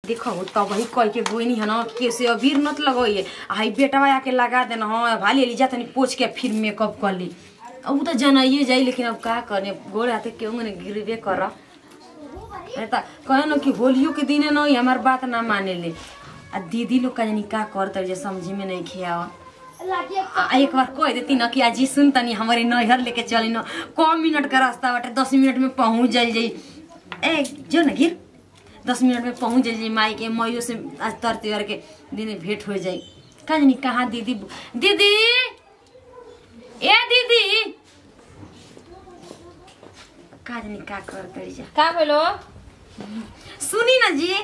देखो तब वही कह के गोइनी है ना कैसे अबीर नत लगोइए आई बेटवा आके लगा देना हाँ भाली एली जा तनी पोछ के फिर मेकअप कर ली अब उ तो जनाइए जाई लेकिन अब का करने गोड़ हाथे केहू ने गिरबे कर अरे त कहे न कि होलियो के दिन न हमार बात ना माने ले आ दीदी लोग का जानी का करत जे समझी में नहीं खियावा आ एक बार कह देती न कि आजी सुन तनी हमारे नैहर लेके चली न कम मिनट का रास्ता बाटे दस मिनट में पहुंच जाई जाई ए जो न गिर दस मिनट में पहुंच जाई जाई माई के मइयो से आज तर त्योहार के दिन भेंट हो जाई का जानी कहाँ दीदी दीदी ए दीदी का जानी का करत जा का बोलो सुनी ना जी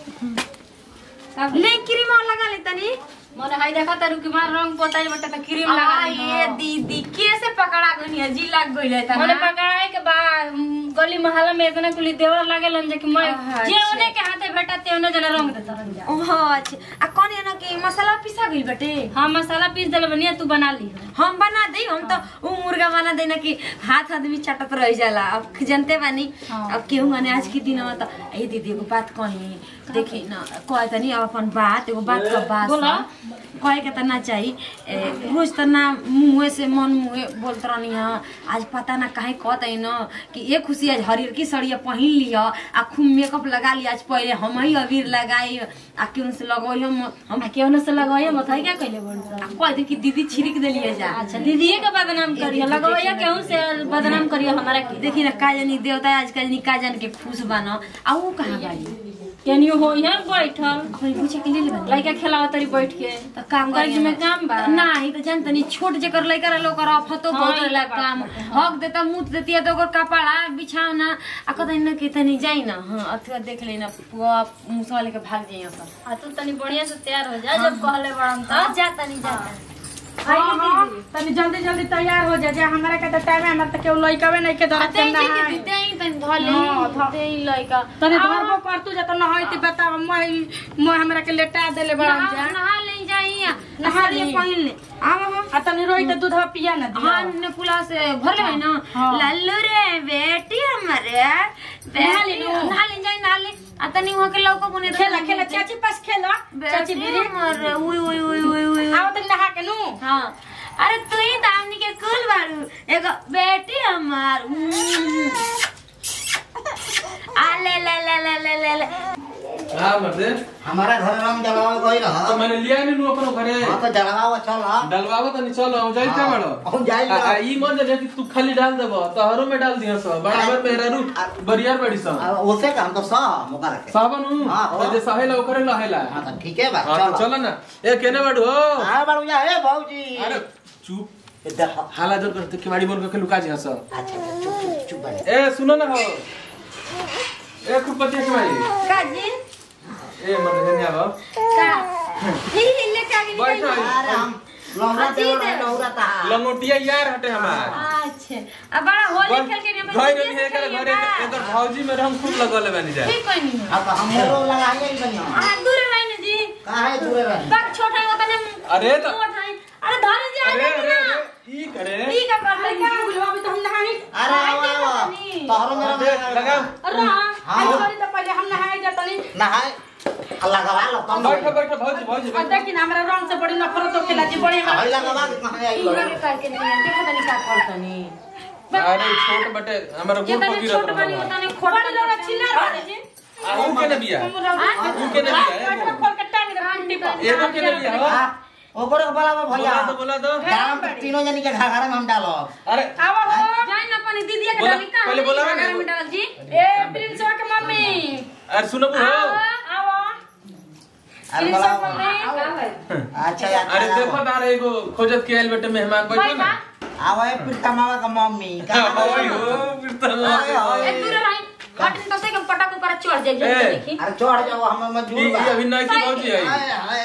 ले क्रीम और लगा ले तनी मने हाई देखा तारू कि मार रंग पोताई बटे त क्रीम आ, लगा ये दीदी कैसे पकड़ा गई है जी लग गई है मने पकाए के बाद गली मोहल्ला में इतना कुली देवर लागे लन जे कि मैं अच्छा। जे ओने के हाथे बेटा ते ओने जना रंग देता रंग जा ओह अच्छा आ कौन है ना कि मसाला पिसा गई बटे हां मसाला पीस देले बनिया तू बना ली हम बना दे हम तो वो मुर्गा बना देना कि हाथ आदमी चटत रह जाला अब जानते बानी हाँ। अब केहू माने आज के दिन में तो ए दीदी एगो बात कही देखी ना कहे तनी अब अपन बात एगो बात का बात बोला। सा। कहे के त ना चाही ए, रोज त ना मुँहे से मन मुँहे बोलत रहनी है आज पता ना काहे कहत है न कि ये खुशी आज हरियर की सड़िया पहिन लिह आ खूब मेकअप लगा लिया आज पहले हम ही अबीर लगाई आ केहू से लगोई हम हम आ के ओने से लगाए मत है क्या कहले बोल आ कह दे कि दीदी छिड़क देलिए जा अच्छा दीदीए के बदनाम करियो लगवाइया केहू से बदनाम करियो हमारा के देखी ना का जानी देवता आज का जानी का जान के खुश बानो आ वो कहाँ बाड़ी केनियो हो यहाँ बैठल अपनी पूछे के ले ले बानी लइका खेलाव तरी बैठ के तो काम कर में काम बा नहीं तो जान तनी छोट जेकर लइका रह लोकर अफतो हाँ, बहुत ई ला बात काम बाटे, हक देता मुत देती है तो ओकर कपड़ा बिछावना आ कतई न के तनी जाई ना हां अथवा देख लेना पुआ मुसवा लेके भाग जाई सब आ तू तनी बढ़िया से तैयार हो जा जब कहले बड़न हां त जा तनी जा हाँ, हाँ, तनी जल्दी जल्दी तैयार हो जा जा हमरा के त टाइम है हमरा त केहू लइकवे नहीं के धरत दे के दे नहाई दे तनी धले हाँ, ध- दे लइका तनी धरबो कर तू जा त नहाई बताव मैं मैं हमरा के लेटा देले बड़ा जा नहा ले जाई नहा नहा ली। ले पहिन ले आओ आ तनी रोई त दूधवा पिया ना दिया हाँ ने पुला से भर ले ना हाँ। लल्लू रे बेटी हमारे नहा ले लो। नहा ले जाई नहा ले आ तनी वहां के लौको बने खेला खेला चाची पास खेला चाची बेटी बिरी हमारे उई उई उई उई उई आओ तनी नहा के नु हाँ अरे तू ही दामनी के कुल बारू एगो बेटी हमार उम्म। आ ले ले ले ले ले ले ले हाँ मर्दे हमारा घर रंग जलावा गई तो रहा मैंने लिया नहीं नु अपनो घरे हाँ तो जलावा चल हा डलवावा तो नहीं चलो जाई क्या बड़ो हम जाई आ- आ, ई मन जे कि तू खाली डाल देबो तो हरो में डाल दियो सब बराबर मेरा रू बरियार बड़ी सब उसे का हम तो सा मुका रखे सावन हूं हाँ, तो हाँ। जे सहेला ओकरे लहेला हाँ तो ठीक है बा हां तो चल चलो ना ए केने बाड़ू हो हाँ बाबू जा हे भौजी अरे चुप इधर हा। हाला जोर करते किवाड़ी बोल के लुका जी हस अच्छा अच्छा, चुप चुप चुप बने ए सुनो ना हो ए खूब पतिया किवाड़ी काजी ए मत हेने आवा का ही ही ले के आगे बैठ निकल अरे हम लौरा अजी देव दे। लौरा ता लंगोटिया यार हटे हमार अच्छा अब बड़ा होली खेल के नहीं घर नहीं है करे घरे एकर भौजी में हम खूब लगल बानी जा ठीक कोई नहीं हाँ तो हम मोरो लगाएंगे ही बनिया आ दूर लाइन जी कहाँ है दूर रहे बाग छोटा होता ने अरे तो- मोटा है अरे धरे जी अरे आगे अरे ना अरे ई करे ई का कर ले क्या बोलो अभी तो हम नहाई अरे आवा आवा तोहरो मेरा लगा अरे हां हाँ। आज करी त पहले हम नहाई जा तनी नहाए लगावा लो कम बैठ बैठ भौजी भौजी और देखी ना हमरा रंग से बड़ी नफरत हो खेला जी बड़ी हमरा हई लगावा के कहाँ आई पूरा के करके नहीं देखो तनी का करतनी अरे छोट बटे हमारा जे गोड़ तनी पकी छोट रहत बनी होता ने खोट बड़ी लोग छिना रहे जी आ ऊ के ने बिया ऊ के ने बिया बैठो खोल के टांग दे कुंडी पर एगो के ने बिया हो हाँ ओकरे के बोला भैया बोला तो बोला तो दाम तो तीनों जनी के घर में हम डालो अरे आवा हो जाई ना अपनी दीदी के बोला- डाली का पहले बोलावा ना। में डाल जी ए प्रिंस के मम्मी अरे सुनो हो आवा अरे प्रिंस बोला के मम्मी अच्छा यार अरे देखो दार एगो खोजत के आइल बेटे मेहमान बैठो ना आवा है प्रीता मामा का मम्मी का ओए हो फिर तो ए दूर रही हटन तो से के पटक ऊपर चढ़ जाई ए। जल्दी देखी अरे चढ़ जाओ हम मजबूर ई बा ई अभी नहीं की भौजी आई हाय हाय हाय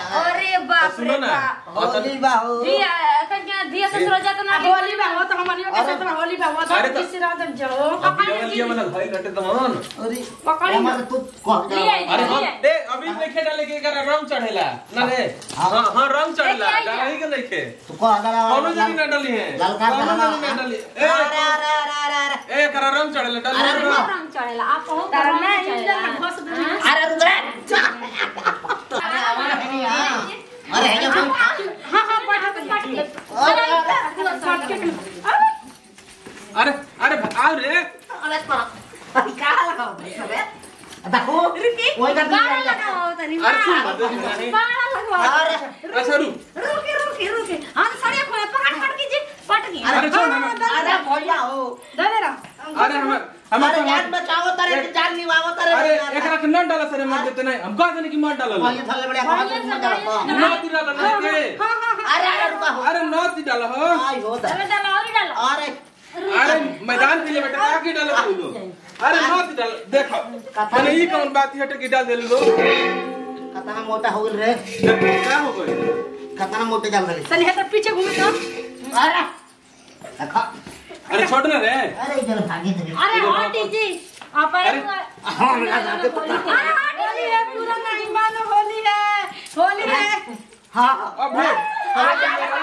अरे बाप सुनो रे ना बाप होली बा हो दिया कन्या दिया से थोड़ा जाता ना होली बा हो तो हमनियो के साथ में होली बा हो अरे तो तो- किसी रात जाओ अभी वाला भाई लटे तमन अरे पकड़ी ना। हमारे तू कह लिया जा अरे हम लिया दे अभी लेखे डाले के एकरा रंग चढ़ेला ना रे हां हां रंग चढ़ेला डालही के लेखे तू कह दला कौनो जगह ना डाली है ललका कौनो दला जगह ना डाली ए अरे अरे अरे अरे अरे ए एकरा रंग चढ़ेला डाली अरे ना। बाप। रंग चढ़ेला आप कहो तारा रंग ना चढ़ेला। इंजन में घस दे अरे रुद्र अरे हमारा है नहीं हां अरे है जो हां हां पट के पट के अरे अरे पट के अरे अरे आओ रे अरे का लगाओ रे देखो ओए का गाना दिया लगाओ तनी अरे सुन बात नहीं गाना लगाओ अरे अच्छा रुक रुके रुके रुके हम साड़िया खोले पकड़ पकड़ के जी पट गई अरे छोड़ हम अरे भैया हो दे दे रा अरे हम हम अरे जान बचाओ तारे के जान निभाओ तारे अरे एकरा के न डाला सरे मार देते नहीं हम कह देने की मार डाला भैया थले बड़े बात मत डालो न ती डाला नहीं के अरे अरे रुका हो अरे न ती डाला हो आई हो दा अरे डालो और डालो अरे अरे मैदान के लिए बेटा का की डाला तू लोग अरे न ती डाल देखो मैंने ये कौन बात हट के डाल देल लो कतना मोटा हो गेल रे क्या हो गई कतना मोटे जाल गले तनी हेतर पीछे घूमे तो अरे देखो अरे छोड़ ना रे अरे इधर भागी दे अरे हटी जी आप अरे हां लगा दे पता होली है पूरा नहीं मानो होली है होली है हां अब भेट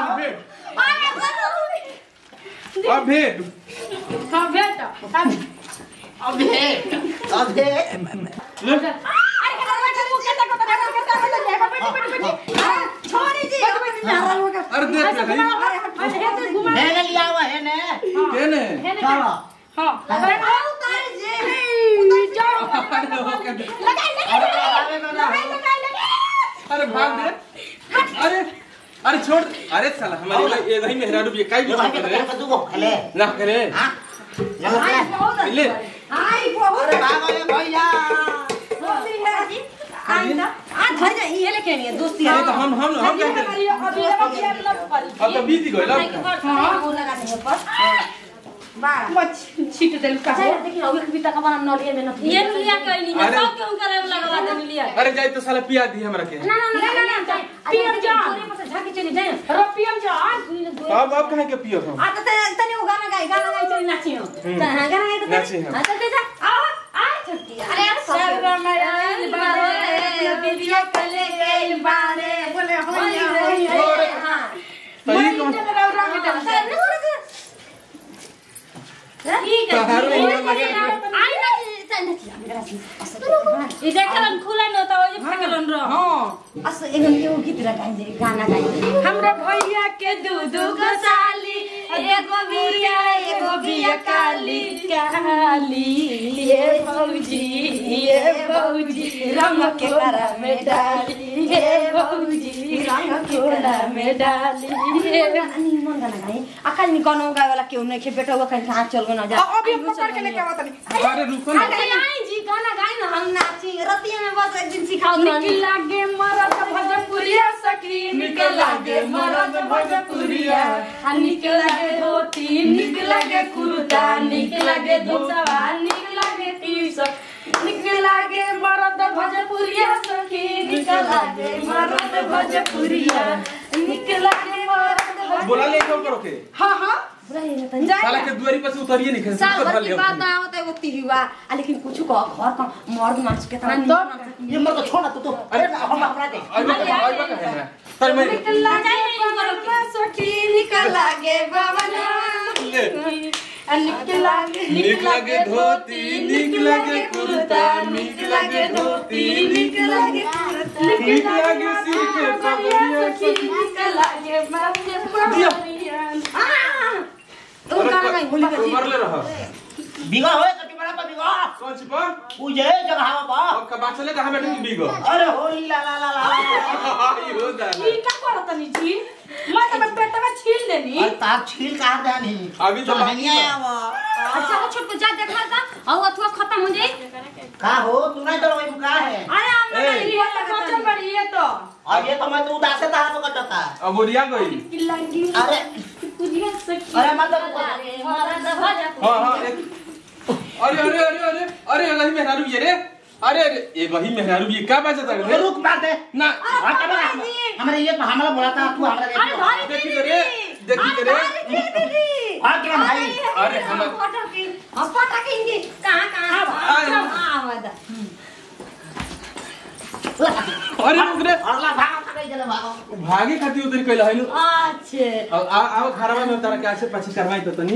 अब भेट हां बेटा अबे अबे अरे के दरवाजा मुंह के तक तक तक बेटी बेटी बेटी छोड़ी जी अरे देख ले भाई अरे हेतर घुमा है ने लिया हुआ है ने के ने चलो हां अरे उतार जी उतार जाओ अरे हो के दे। लगाई लगाई लगाई लगाई लगाई अरे भाग दे अरे अरे छोड़ अरे साला हमारे लिए ये नहीं मेहरा रुपये काई ये भी भाई करे के तू को खेले ना करे हां चलो ले आई बहुत अरे भाग अरे भैया होली है आई ना आ धर जा ये लेके नहीं है दोस्ती अरे तो हम हम हम क्या करें अभी अभी अभी अभी अब तो बीत ही गइल अब वो लगा दे पर बारह मत छीट देल का अच्छा देखिए अभी कविता का बना नलिए में न ये लिया कहीं नहीं अरे- सब क्यों करे लगवा दे लिया अरे जाई तो साला पिया दी हमरा के ना ना ना ना ना पियम जा। पूरे पर से झाके चली जाए रपियम जा अब अब कहे के पियो हम आ तो तनी वो गाना गाई गाना गाई चली नाची हो गाना गाई तो नाची हम। हां चल जा आ आ छुट्टी अरे शर्मयल बारे बिरिया कले गइल बारे बोले होइया होइया हां तो ये कौन ठीक है तहारो ये ये लगे आई ना ये देखलन खुला न तो ओजे फेकलन रह हां अस एगो यो गीत गाई दे गाना गाई हमरा भैया के दू दू गो साली एगो बिया एगो बिया काली काली ये भौजी ये भौजी रंग के करा में डाली ये भौजी रंग के करा में डाली ये अनि मन गाना गाई अकाल नि गाना गाए वाला केहू नहीं खे बेटा वो कहीं कहां चल गो ना जा अभी पकड़ के लेके आवत नहीं अरे रुको ना अरे आई जी गाना गाई ना हम नाची रतिया में बस एक दिन सिखाओ निक लागे मरद भोजपुरिया सखी निक लागे मरद भोजपुरिया आ निक लागे धोती निक लागे कुर्ता निक लागे धोतवा निक लागे टी-शर्ट निक लागे मरद भोजपुरिया सखी निक लागे मरद भोजपुरिया निक लागे मरद भोज- बोला ले क्यों करो के हाँ हाँ साला के दुआरी पर से उतरिए नहीं खेल साल भर की लियो बात ना होता है वो तिहुआ आ लेकिन कुछ कह घर का मर्द मांस के तना तो ये मर को छोड़ ना तू तो अरे हम अपना दे आई बा आई बा कहे ना पर मैं निक लागे बबलवा सखी निक लागे बबलवा ले आ निक लागे निक लागे धोती निक लागे कुर्ता निक लागे धोती निक लागे निक लागे सिर के पगड़िया सखी निक लागे माथे पगड़िया तो गाना गाई होली का उमर ले रहा बिगा होए कटी बड़ा पर बिगा कौन छिपा पूजे जगह बा अब का बाचले कहां बैठे तू बीगो अरे होली ला ला ला ला आई हो दाना ई का करत नी जी मैं तो पेट में छील लेनी अरे ताक छील काट दे नहीं अभी तो बाकी नहीं बा। आया वो अच्छा वो छोट को जा देखा था और अथवा खत्म हो जाए का हो तू नहीं तो वही का है अरे हम ए। ये तो बचन बड़ी ये तो और ये तो मैं तू उदास था तो कटता अब ओरिया गई की लागी अरे पुरिया सखी अरे मतलब मरद भोजपुरी हां हां एक अरे अरे अरे अरे अरे अरे मेरा रुपये रे अरे अरे ये वही मेहरारू ये क्या बात है ये रुक बात है ना हाँ, क्या बोला? हमारे ये हमारा बोला था तू हमारा ये अरे भाई देखी करे देखी करे हाँ क्या भाई अरे हम कहाँ कहाँ आवाज अरे रुक रे अगला भाग नहीं चले भागो भागे खाती उधर कहला है अच्छे अब आ आओ खराबा में तारा कैसे पाछी करवाई तो तनी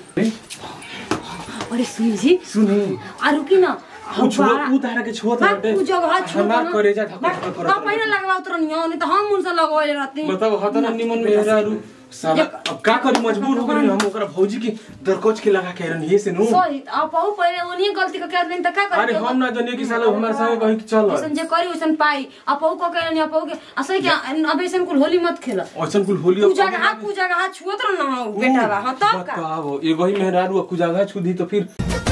अरे सुन जी सुनी आ रुकी ना उ छुआ उ तारा के छुआ मैं था उ जगह छुआ हमार करेजा ढक ढक का करत पहिना लगवा उतरनी हो नहीं तो हम उनसे लगवाए रहती बताओ हतन निमन मेहरारू साला अब का करी मजबूर हो गई हम ओकरा भौजी के दरकोच के लगा के रहनी से नु सही आप बहु पहले उन्हीं गलती का कर देन त का अरे करे हम ना जानिए कि साला हमारे संगे कहीं कि चल ऐसन जे करी वैसन पाई आप बहु को करे नहीं आप बहु के असै के अब ऐसन कुल होली मत खेल ऐसन कुल होली तू जगह तू जगह छुअत रह ना बेटा बा हां तब का बताओ एगो ही मेहरारू कुजागा छुदी तो फिर